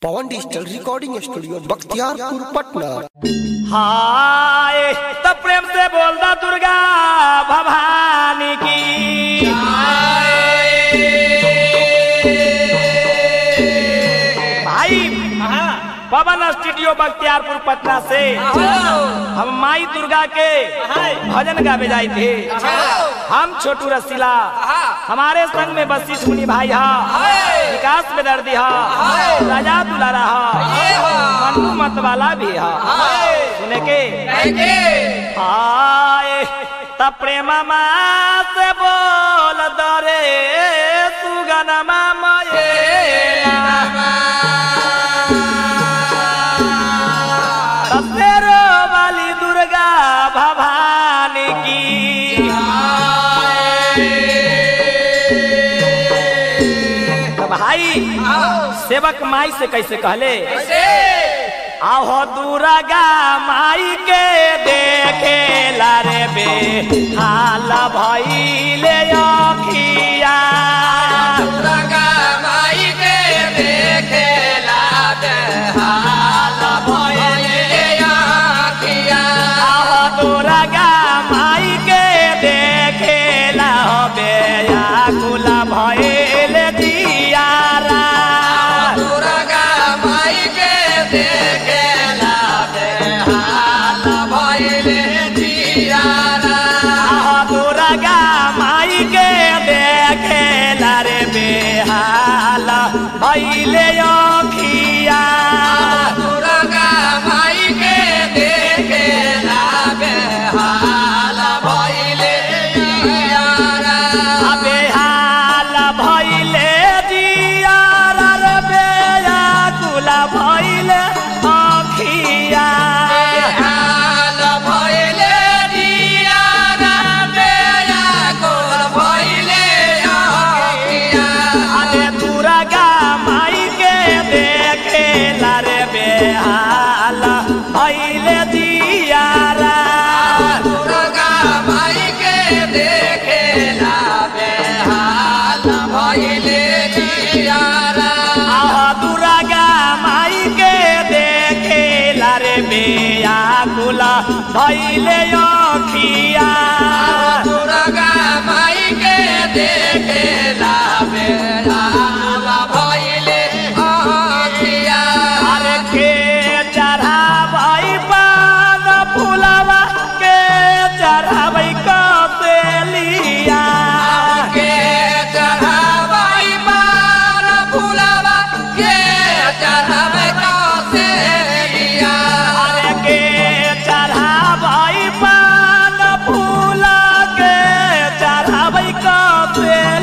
पवन digital recording studio Bakhtiyarpur Patna हाय तो प्रेम से बोलदा दुर्गा भवानी की भाई पवन स्टूडियो बख्तियारपुर पटना से हम माई दुर्गा के भजन गावे जाए थे हम छोटू रसीला हमारे संग में बसीस मुनि भाई हा विकास में दर्दी हा राजा दुलारा हा मन्नू मत वाला भी हा सुने के आए त प्रेम से बोल दरे सुगनमा मये तेरो वाली दुर्गा भवानी की तो भाई सेवक माई से कैसे कहले आहो दुर्गा माई के देखे लारे बे हाल भइले अखिया आहो दुर्गा माई के देखे ला बे आकुल भइले दियारा आहो दुर्गा माई के देखे ला रे बेहाल भइले अखिया बेहाल भइले दियारा रे बेयाकुल भइले अखिया अरे दुर्गा माई के देखे ला रे बेहाल भइले दियारा आह दुर्गा माई के देखे ला रे बेयाकुल भइले अखिया अरे के चढ़ावई पान फुलवा के चढ़ावई कसेलिया अरे के चढ़ावई पान फूल के चढ़ावई कसेलिया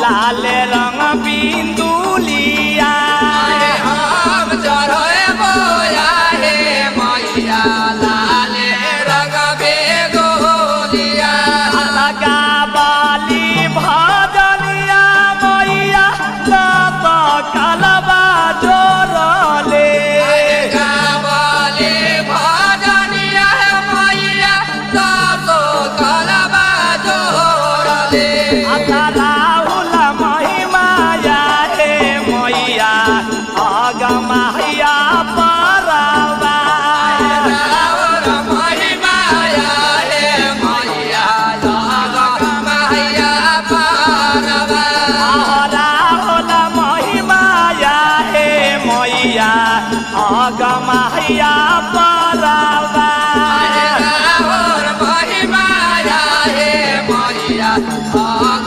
लाल रंग बिंदुलिया हम चढ़े बोया हे मैया लाल रंग बेगोलिया लगा बाली भजनिया मैया दात कलबा जोरले गावले भजनिया मैया तातो कलबा जोड़ले राहुल महिमाया हे मैया अगमहिया परवा रावण महिमाया हे मैया जगत माया पारवा राहुल महिमाया हे मैया अगमहिया परवा रावण महिमाया हे मैया जगत